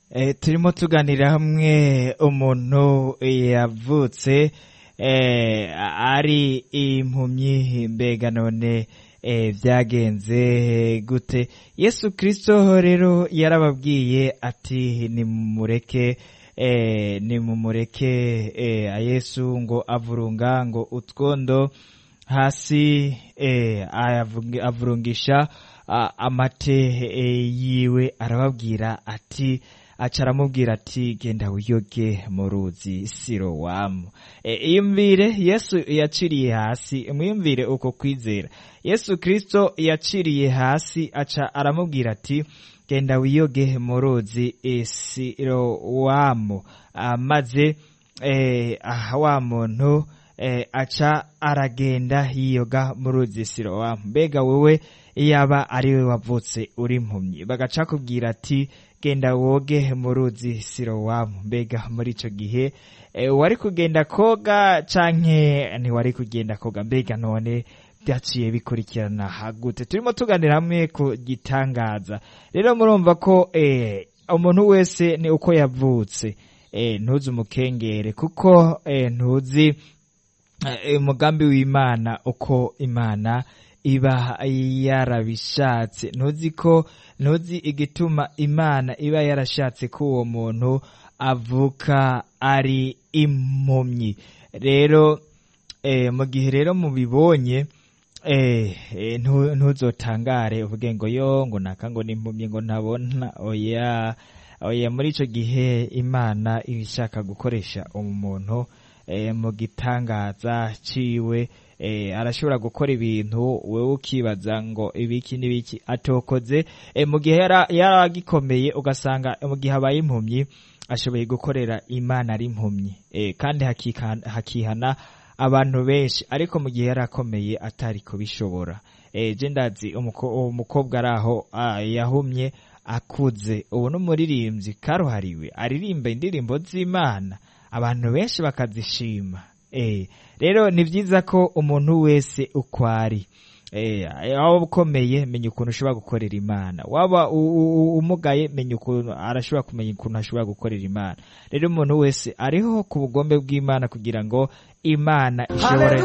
Eh, turimo tuganira hamwe umuntu yavutse eh, ari impumyi mbega none eh, vyagenze gute yesu kristo rero yarababwiye ati nimumureke eh, nimumureke eh, yesu ngo avurunga ngo utwondo hasi eh, ayavungi- avurungisha ah, amate eh, yiwe arababwira ati aca aramubwira ati genda wiyoge mu ruzi sirowamu e, iyumvire yesu yaciriye hasi mwiyumvire uko kwizera yesu kristo yaciriye hasi aca aramubwira ati genda wiyoge mu ruzi e, sirowamu Ah, maze eh, ah, wa muntu eh, aca aragenda yiyoga mu ruzi sirowamu mbega wewe yaba ari we wavutse uri impumyi bagaca kubwira ati genda woge mu ruzi sirowamu mbega muri ico gihe eh, wari kugenda koga canke ntiwari kugenda koga mbega none byaciye bikurikirana hagute turimo tuganira hamwe ku gitangaza rero murumva ko eh, umuntu wese ni uko yavutse eh, ntuzi umukengere kuko eh, ntuzi eh, umugambi w'imana uko imana iba yarabishatse ntuzi ko ntuzi igituma imana iba yarashatse ko uwo muntu avuka ari impumyi rero eh, mu gihe rero mubibonye eh, eh, ntu- ntuzotangare uvuge ngo yo ngo naka ngo n'impumyi ngo ntabona oya oya muri ico gihe imana iba ishaka gukoresha umuntu eh, mu gitangaza ciwe eh, arashobora gukora ibintu wewe ukibaza ngo ibiki n'ibiki atokoze eh, mu gihe yara- yaragikomeye ugasanga mu gihe abaye impumyi ashoboye gukorera imana ari impumyi eh, kandi hakika- hakihana abantu benshi ariko mu gihe yarakomeye atari kubishobora eh, je ndazi umuko- uwo mukobwa ari aho ah, yahumye akuze ubu n'umuririmbyi karuhariwe aririmba indirimbo z'imana abantu benshi bakazishima eh, rero ni vyiza ko umuntu wese uko ari eh, waba ukomeye menya ukuntu ushobora gukorera imana waba u- u- u- umugaye menya ukuntu arashobora kumenya ukuntu ashobora gukorera imana rero umuntu wese ariho ku bugombe bw'imana kugira ngo imana ishobore